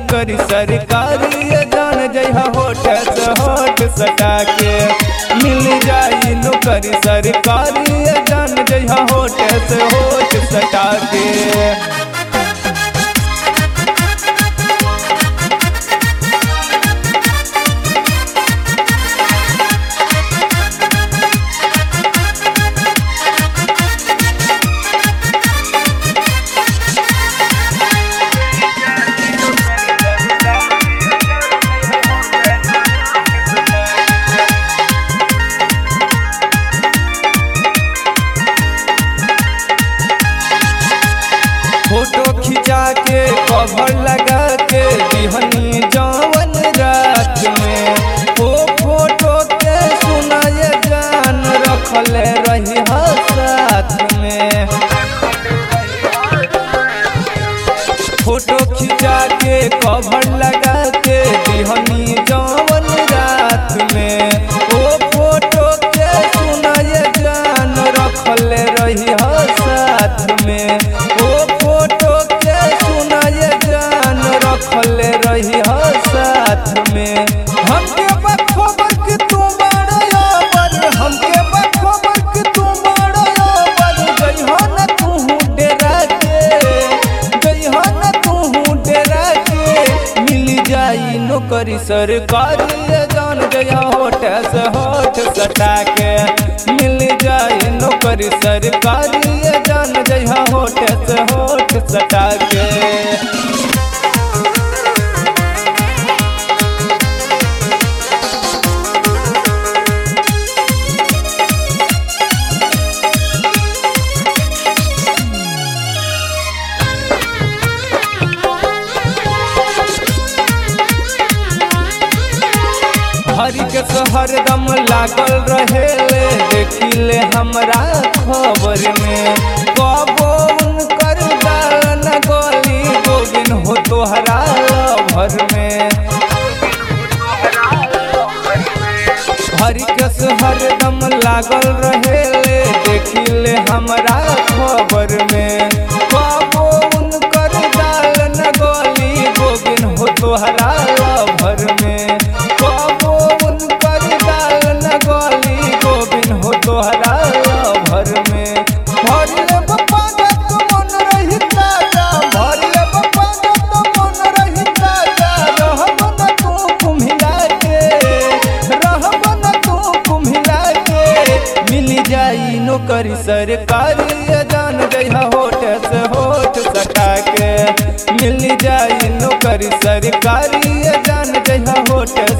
नौकरी सरकारी जान जइहा होठ से होठ सटा के मिल जाई नौकरी सरकारी जान जइहा होठ से होठ सटा के फोटो खिंचा के कवर लगा के दिहनी जवन रात में ओ फोटो के सुनाए जान रखल रही साथ में फोटो खिंचा के कवर लगा के दिहनी जवन रात में ओ फोटो के सुनाए जान रखल रही साथ में ओ फोटो के सुनाए जान रखल रही साथ में हमके बखबर कि तू बड़ा पर हमके बखबर कि तू बड़ा पर जइहा न तू डेरा के जइहा न तू डेरा के मिल जाई नौकरी सरकारी जान जया होठ से होठ सटा के मिल जाई नौकरी सरकारी जान जया होठ से होठ सटा के हरि के शहर दम लागल रहेले देखिले हमरा खबर में कबो उनकर दाल न गली गोविन हो तोहरा भर में हरि के शहर दम लागल रहेले देखिले हमरा खबर में कबो उनकर दाल न गली गोविन हो तोहरा भर में कबो उनकर दाल न गली गोविन हो तोहरा भर में भर ले बप्पा जत मन रही ताजा भर ले बप्पा जत मन रही ताजा रहब न तू कुम्हिला के रहब न तू कुम्हिला के मिल जाई नौकरी सरकारी जान जइहा होठ से होठ सटा के मिल जाई नौकरी सरकारी जान जइहा होठ